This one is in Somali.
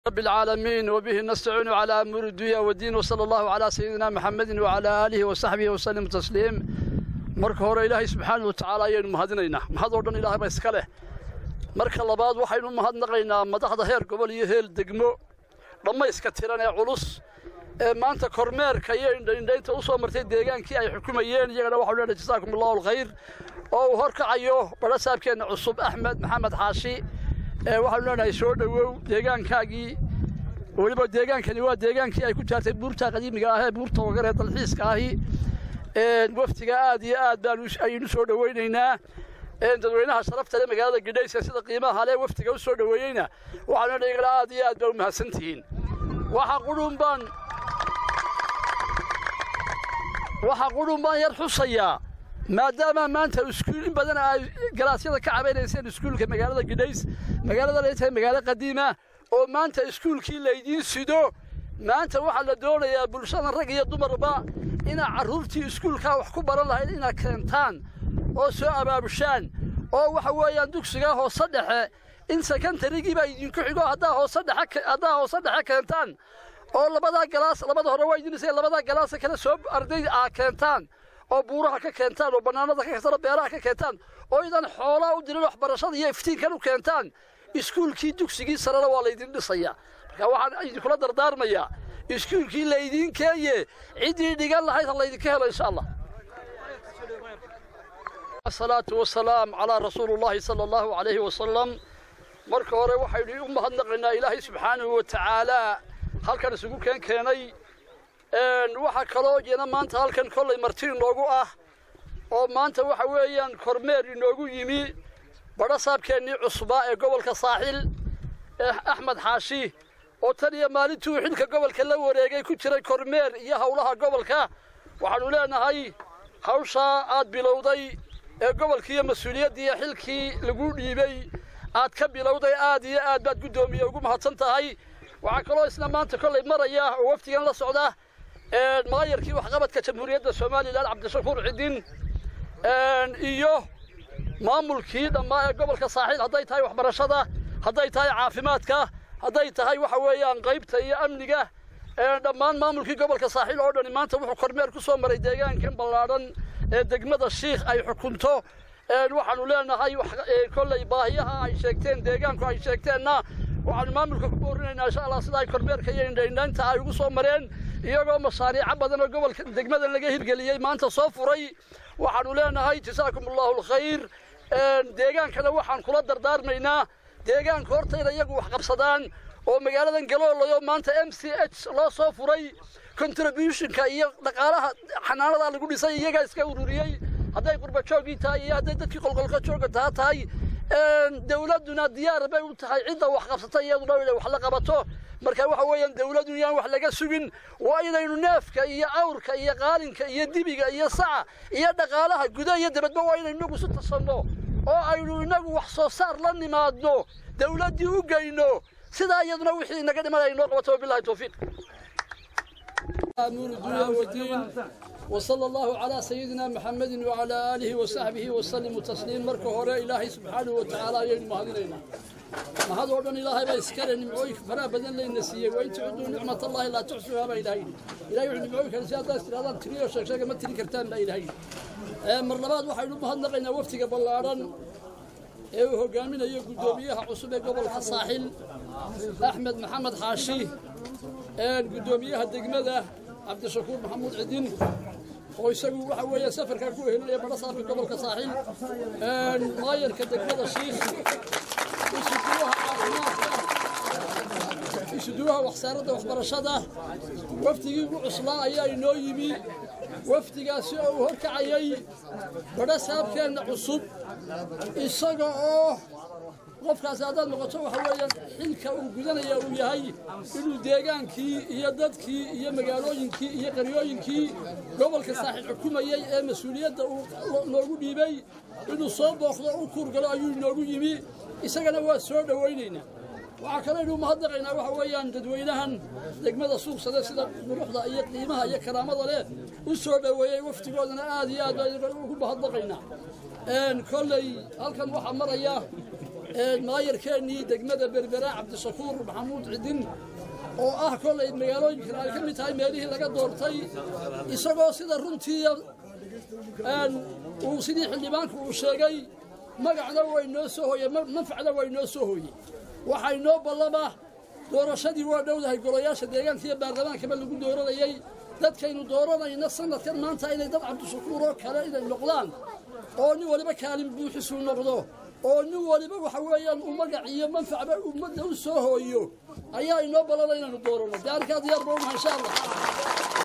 رب العالمين وبه نستعين على أمور الدنيا والدين وصلى الله على سيدنا محمد وعلى آله وصحبه وسلم تسليم marka hore ilaahay subxaana wa tacaala ayaynu mahadinaynaa mahad oo dhan ilaahay ba iska leh marka labaad waxaynu mahadnaqaynaa madaxda heer gobol iyo heer degmo dhammayska tiran ee culus ee maanta kormeerka iyo indhaindhaynta u soo martay deegaankii ay xukumayeen iyagana waxau leenahay jasaakum allahu alkhayr oo uu horkacayo badhasaabkeenna cusub axmed maxamed xaashi ee waxaanu leenahay soo dhowow deegaankaagii weliba deegaankani waa deegaankii ay ku jaartay buurta qadiimiga ah ee buurta wagar ee dalxiiska ahi waftiga aad iyo aad baan ayaynu soo dhowaynaynaa dadweynaha sharafta leh magaalada gidhayska sida qiimaha leh waftiga u soo dhoweeyeyna waxaanu leenahay igala aad iyo aad baa u mahadsantihiin waxa qudhun baan waxa qudhun baan yar xusayaa maadaama maanta iskuul in badan ay galaasyada ka cabaynayseen iskuulka magaalada gidhays magaalada ay tahay magaalo qadiima oo maanta iskuulkii laydiin sido maanta waxaa la doonayaa bulshada rag iyo dumarba inaad carruurtii iskuulkaa wax ku baran lahayd inaad keentaan oo soo abaabushaan oo waxa weeyaan dugsigaa hoose dhexe in sekondarigiibaa idinku xigo haddaa hoose dhexe haddaa hoose dhexe keentaan oo labadaa galaas labada hore waa idinaysa labadaa galaasa kale soo arday aa keentaan oo buuraha ka keentaan oo bannaanada ka keentaan oo beeraha ka keentaan oo idan xoolaa u dirin waxbarashada iyo iftiinkan u keentaan iskuulkii dugsigii sarena waa laydin dhisayaa marka waxaan idinkula dardaarmayaa iskuulkii laydiin keeye ciddii dhigan lahayd ha laydinka helo insha allah asalaatu wasalaam calaa rasuulullaahi sala allahu calayhi wasalam marka hore waxaynu u mahadnaqaynaa ilaahay subxaanahu wa tacaalaa halkan isugu keen keenay waxaa kaloo jena maanta halkan kollay marti inoogu ah oo maanta waxa weeyaan kormeer inoogu yimi badhasaabkeennii cusbaa ee gobolka saaxil ee axmed xaashi oo tan iyo maalintuu xilka gobolka la wareegay ku jiray kormeer iyo howlaha gobolka waxaannu leenahay hawshaa aad bilowday ee gobolkiiyo mas-uuliyaddii iyo xilkii lagu dhiibay aad ka bilowday aad iyo aad baad guddoomiye ugu mahadsan tahay waxaa kaloo isna maanta kollay maraya oo wafdigan la socda maayarkii waxqabadka jamhuuriyadda somalilan cabdishakuur cidin iyo maamulkii dhammaa ee gobolka saaxiil hadday tahay waxbarashada hadday tahay caafimaadka hadday tahay waxa weeyaan qaybta iyo amniga dhammaan maamulkii gobolka saaxiil oo dhani maanta wuxuu kormeer ku soo maray deegaankan ballaadhan ee degmada shiikh ay xukunto waxaanu leenahay kollay baahiyaha ay sheegteen deegaanku ay sheegteenna waxaanu maamulka ku boorinaynaa insha allah sida ay kormeerka iyo indhaindhaynta ay ugu soo mareen iyagoo mashaariico badan oo gobolka degmadan laga hirgeliyey maanta soo furay waxaanu leenahay jasaakum allahu alkhayr deegaankana waxaan kula dardaarmaynaa deegaanka hortayna iyagu wax qabsadaan oo magaaladan galoolayo maanta m c h loo soo furay contributionka iyo dhaqaalaha xanaanadaa lagu dhisay iyagaa iska ururiyey hadday qurbajoogii tahay iyo hadday dadkii qolqolka jooga taa tahay dawladduna diyaar bay u tahay cidda wax qabsata iyaduna inay wax la qabato marka waxa weeyaan dawladdu yaan wax laga sugin waa inaynu neefka iyo awrka iyo qaalinka iyo dibiga iyo saca iyo dhaqaalaha guda iyo dibadba waa inaynu inagu isu tasanno oo aynu inagu wax soo saar la nimaadno dawladdii u geyno sidaa iyaduna wixii inaga dhiman ay noo qabato wabillahi towfiiq نور الدنيا والدين وصلى الله على سيدنا محمد وعلى آله وصحبه وسلم تسليم مركه هراء إلهي سبحانه وتعالى يوم هذين ما هذا ودن إلهي بيسكر نمعوك فرا بدن لي نسيه وإن تعدوا نعمة الله لا تحسوها ما إلهي إلهي نمعوك الزيادة استرادة تريو شكشاك ما تري كرتان لا إلهي مرلبات waxay u mahadnaqaynaa waftiga ballaaran ee uu hogaaminayo guddoomiyaha cusub ee gobolka saaxil axmed maxamed xaashi guddoomiyaha degmada cabdishakuur maxamuud cidin oo isagu waxa weeye safarkaa ku helinaya badhasaafka gobolka saaxiil maayarka degmada shiikh isuduwaha caafimaadka isuduwaha wasaaradda waxbarashada wafdigii ugu cuslaa ayaa inoo yimi wafdigaasi oo uu horkacayay badhasaabkeenna cusub isaga oo qofkaasi haddaad noqoto waxa weeyaan xilka uu gudanaya uu yahay inuu deegaankii iyo dadkii iyo magaalooyinkii iyo qaryooyinkii gobolka saaxiil xukumayey ee mas-uuliyadda uu noogu dhiibay inuu soo booqdo u kuurgalo ayuu inoogu yimi isagana waa soo dhowaynaynaa waxaa kale inuu mahadnaqaynaa waxa weeyaan dadweynahan degmada suuqsade sida quruxda iyo qiimaha iyo karaamada leh u soo dhoweeyey waftigoodana aad iyo aad baan ugu mahadnaqaynaa kolley halkan waxaa maraya maayarkeennii degmada berbera cabdishakuur maxamuud cidin oo ah kollay magaalooyinkan ay ka mid tahay meelihii laga doortay isagoo sida runtii uu sidii xildhibaanku uu sheegay magacna way noo soo hooyey manfacna way noo soo hooyey waxaa inoo ballama doorashadii waa dhowdahay golayaasha deegaanka iyo baarlamaankaba lagu dooranayey dadkaynu dooranayna sanadkan maanta inay dad cabdishakuur oo kale inay noqdaan oo nin waliba kaalin buuxisuu noqdo oo nin waliba waxa weeyaan uu magac iyo manfacba ummadda u soo hooyo ayaa inoo ballana inaynu dooranno de arkaa diyaar ba unaha insha allah